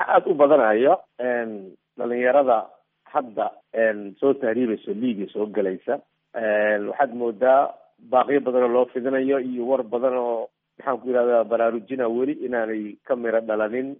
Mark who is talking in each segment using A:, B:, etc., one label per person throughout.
A: aada u badanaya dhalinyarada hadda soo tahriibayso liiga soo gelaysa waxaad moodaa baaqiyo badan oo loo fidinayo iyo war badan oo maxaan ku yidhahdaa baraarujina weli inaanay ka miro dhalanin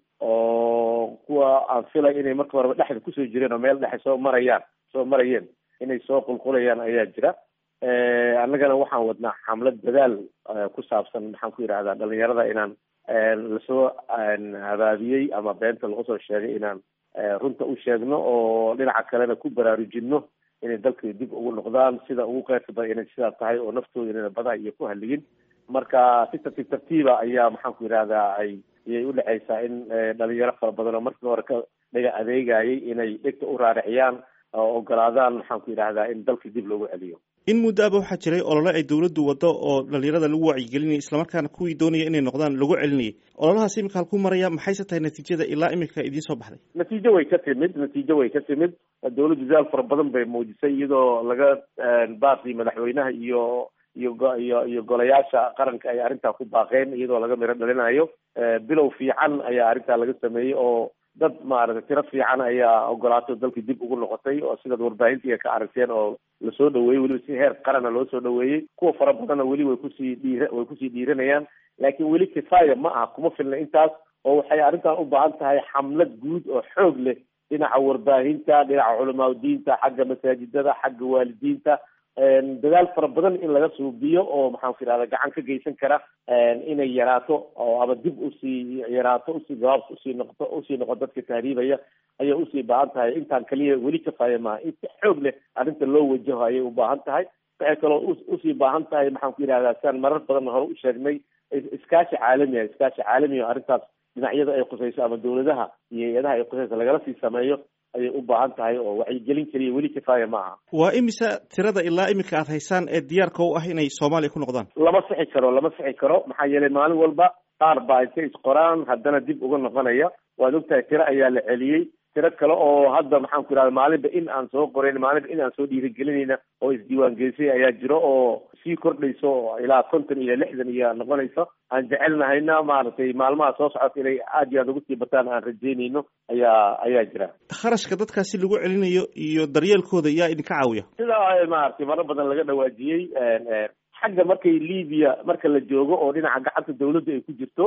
A: oo kuwa aan filay inay marka horeba dhexda kusoo jireen oo meel dhexe soo marayaan soo marayeen inay soo qulqulayaan ayaa jira annagana waxaan wadnaa xamlad dadaal ku saabsan maxaan ku yidhahdaa dhalinyarada inaan lasoo habaabiyey ama beenta lagu soo sheegay inaan runta u sheegno oo dhinaca kalena ku baraarujino inay dalka dib ugu noqdaan sida ugu qeyrka badan inay sidaa tahay oo naftooda inayna badaa iyo ku haligin marka si tartiib tartiiba ayaa maxaan ku yidhahdaa ay ayay udhexaysaa in dhalinyaro fara badan oo markii hore ka dhaga adeegayay inay dhegta u raariciyaan oo ogolaadaan maxaan ku yidhahdaa in dalka dib loogu celiyo
B: in muddo aba waxaa jiray olole ay dawladdu waddo oo dhalinyarada lagu wacyigelinayay islamarkaana kuwii doonaya inay noqdaan lagu celinayay ololahaas imika halku maraya maxayse tahay natiijada ilaa imika idiin soo baxday
A: natiijo way ka timid natiijo way ka timid dawladdu dadaal fara badan bay muujisay iyadoo laga baaqii madaxweynaha iyo iyo iyo iyo golayaasha qaranka ay arrintaa ku baaqeen iyadoo laga miro dhalinayo bilow fiican ayaa arrintaa laga sameeyey oo dad maaragtay tiro fiican ayaa ogolaato dalkii dib ugu noqotay oo sidaad warbaahintii ka aragteen oo lasoo dhaweeyey weliba si heer qarana loo soo dhaweeyey kuwa fara badanna weli way kusii dhiir way kusii dhiiranayaan laakiin weli kifaaya ma aha kuma filna intaas oo waxay arrintan u baahan tahay xamlad guud oo xoog leh dhinaca warbaahinta dhinaca culamaa diinta xagga masaajidada xagga waalidiinta dadaal fara badan in laga suubiyo oo maxaan ku yidhahda gacan ka geysan kara inay yaraato oo ama dib usii yaraato usii gabaabs usii noqoto usii noqo dadka tahriibaya ayay usii baahan tahay intaan kaliya weli kafaaya maaha in si xoog leh arrinta loo wajaho ayay u baahan tahay waxay kaloo usii baahan tahay maxaan ku yidhahdaa siaan marar badan hore u sheegnay iskaashi caalami ah iskaashi caalami o arrintaas dhinacyada ay khusayso ama dawladaha iyo hay-adaha ay khusayso lagala sii sameeyo ayay u baahan tahay oo wacyigelin keliya weli kifaaya ma aha
B: waa imisa tirada ilaa imika aad haysaan ee diyaarka u ah inay soomaaliya ku noqdaan
A: lama sixi karo lama sixi karo maxaa yeelay maalin walba qaar baa intay isqoraan haddana dib uga noqonaya waad ogtahay tiro ayaa la celiyey tiro kale oo hadda maxaan ku yidhahda maalinba in aan soo qorayn maalinba in aan soo dhiirigelinayna oo isdiiwaan gelisay ayaa jiro oo sii kordhayso ilaa konton iyo lixdan iyo noqonayso aan jecelnahayna maaragtay maalmaha soo socota inay aad iyo aad ugu sii bataan aan rajeynayno ayaa ayaa jira
B: kharashka dadkaasi lagu celinayo iyo daryeelkooda yaa idinka caawiya
A: sidaa maaragtay marar badan laga dhawaajiyey xagga markay libiya marka la joogo oo dhinaca gacanta dawladda ay ku jirto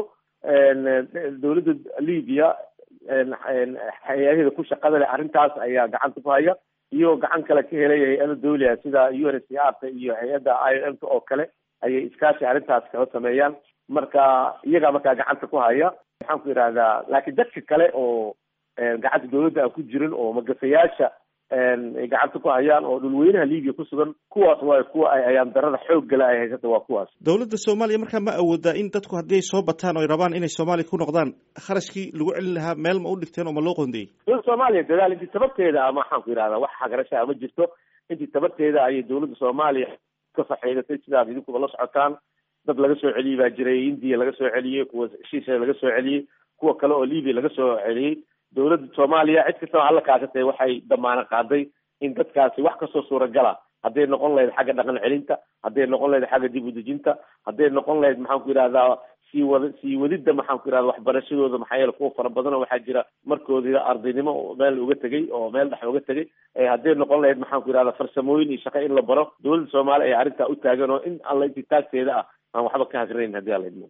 A: dawladda libiya hay-adaheeda ku shaqada leh arrintaas ayaa gacanta ku haya iyo gacan kale ka helaya hay-ada dawliga sida u n s c r ta iyo hay-adda i o m ta oo kale ayay iskaashi arrintaas kala sameeyaan marka iyagaa markaa gacanta ku haya maxaan ku yidhahdaa laakiin dadka kale oo gacanta dawladda aan ku jirin oo magafayaasha ay gacanta ku hayaan oo dhulweynaha libiya ku sugan kuwaas waayo kuwa ay ayaan darada xoog gala ay haysata waa kuwaas
B: dawladda soomaaliya markaa ma awoodaa in dadku haddii ay soo bataan oo ay rabaan inay soomaaliya ku noqdaan kharashkii lagu celin lahaa meel ma u dhigteen oo ma loo qoondeeyey
A: dawladda soomaaliya dadaal intii tabarteeda a maxaan ku yidhahdaa wax hagarashaa ma jirto intii tabarteeda ayay dawladda soomaaliya ka faxeydatay sidaad idinkuba la socotaan dad laga soo celiyey baa jiray indiya laga soo celiyey kuwa shisha laga soo celiyey kuwa kale oo libiya laga soo celiyey dawladda soomaaliya cid kastaba alla kaashatay waxay damaano qaaday in dadkaasi wax kastoo suuragala hadday noqon lahayd xagga dhaqan celinta hadday noqon lahayd xagga dib udejinta hadday noqon lahayd maxaan ku yidhahdaa sii wada sii wadidda maxaan ku yidhahda waxbarashadooda maxaa yeele kuwa fara badan oo waxaa jira markoodii ardaynimo meel uga tegay oo meel dhex uga tegay hadday noqon lahayd maxaan ku yidhahda farsamooyin iyo shaqo in la baro dawladda soomaaliya ayaa arrintaa u taagan oo in alla intii taagteeda ah aan waxba ka hagranayn haddii alla idmo